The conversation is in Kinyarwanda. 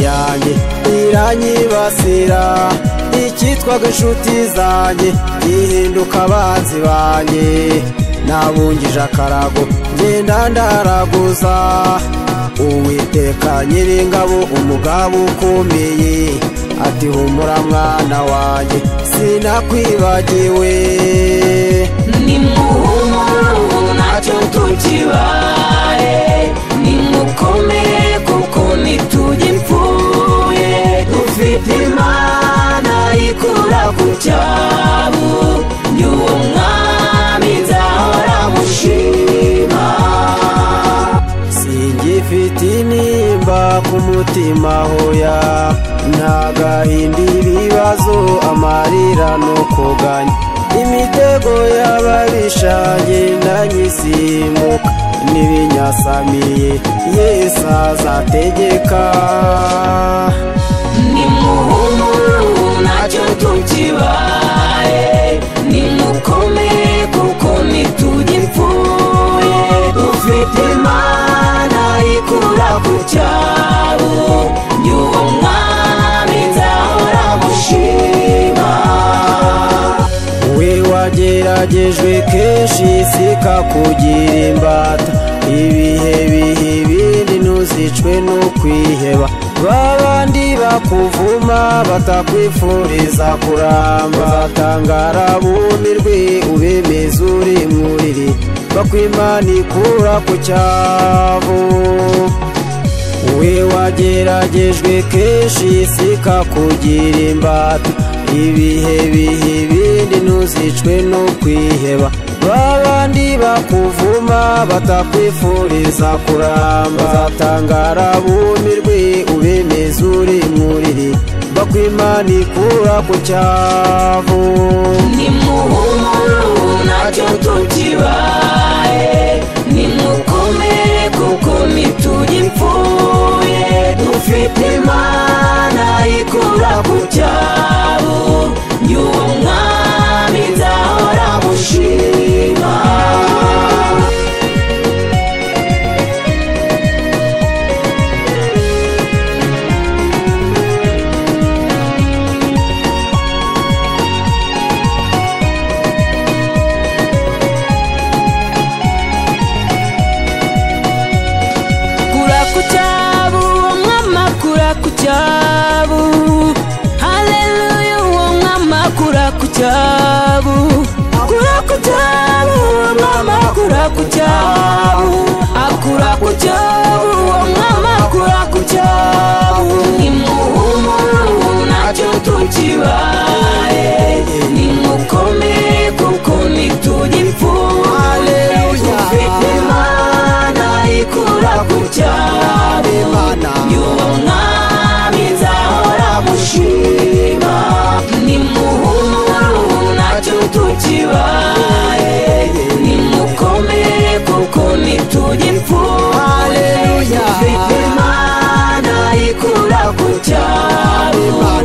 zanjye iranyibasira icyitwaga inshuti zanjye ihinduka abanzi banjye nabungije akarago ngenda ndaraguza uwiteka nyiringabo umugabo ukomeye ati humura mwana wanjye sinakwibagiwe nimuhumure ubu ntacyo tukibare nimukomere kuko ntitugipfuye dufite imana ikura ku cyabu y'uwo mwami nzahora mushima singifite intimba ku mutima hoya ntagahinda ibibazo amarira n'ukuganya imitego y'ababisha ngenda nyisimuka n'ibinyasamiye yesu azategeka nimuhumure ubu ntacyo tukibaye nimukomere kuko ntitugipfuye dufite imana ikura ku cyabo y'uwo mwami nzahora mushima we wageragejwe kenshi isi ikakugira imbata ibihe bihe ibindi ntuzicwe no kwiheba babandi bakuvuma batakwifuriza kuramba uzatangara bumirwe ubemeze uri muriri bakwimana ikura ku cyavu we wageragejwe kenshi isi ikakugira imbata ibihe bihe ibindi ntuzicwe no kwiheba babandi bakuvuma batakwifuriza kuramba uzatangara bumirwe ubemeze uri muriri bakwimana ikura ku cyavu nimuhumure ubu ntacyo tukibaye nimukomere kuko ntitugipfuye dufite imana ikura ku cyabo y'uwo mwami nzahora mushima kura ku cyabu umwama kura ku cyabu haleluya uwo mwama kura ku cyabu kura ku cyabu uwo mwama kura ku cyabu akura ku cyabu uwo mwama kura ku cyabu nimuhumure ubu ntacyo tukibaye nimukomere kuko ntitugipfuye dufite imana ikura ku cyabu y'uwo mwami nzahora mushima nimuhumure ubu ntacyo tukibaye nimukomere kuko ntitugipfuye dufite imana ikura ku cyaro